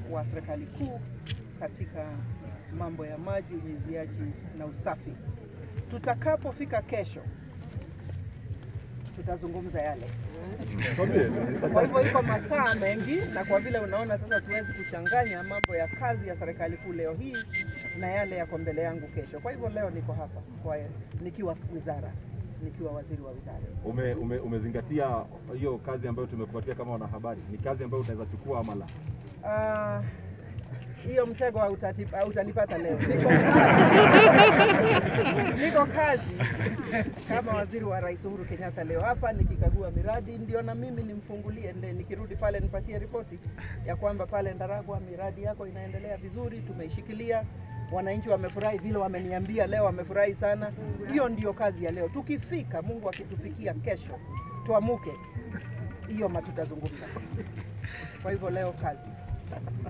wa serikali kuu katika mambo ya maji, unyunyiziaji na usafi. Tutakapofika kesho, tutazungumza yale. Kwa hivyo iko masaa mengi, na kwa vile unaona sasa, siwezi kuchanganya mambo ya kazi ya serikali kuu leo hii na yale yako mbele yangu kesho. Kwa hivyo leo niko hapa kwa nikiwa wizara, nikiwa waziri wa wizara. Ume, ume, umezingatia hiyo kazi ambayo tumekupatia kama wanahabari, ni kazi ambayo utaweza chukua ama la? Ah, hiyo mtego hautati- hautanipata leo. Niko, niko kazi kama waziri wa Rais Uhuru Kenyatta leo hapa nikikagua miradi, ndio na mimi nimfungulie, nde nikirudi pale nipatie ripoti ya kwamba pale Ndaragwa miradi yako inaendelea vizuri, tumeishikilia. Wananchi wamefurahi vile wameniambia leo, wamefurahi sana. Hiyo ndiyo kazi ya leo. Tukifika, Mungu akitufikia kesho, tuamuke, hiyo matutazungumza. Kwa hivyo leo kazi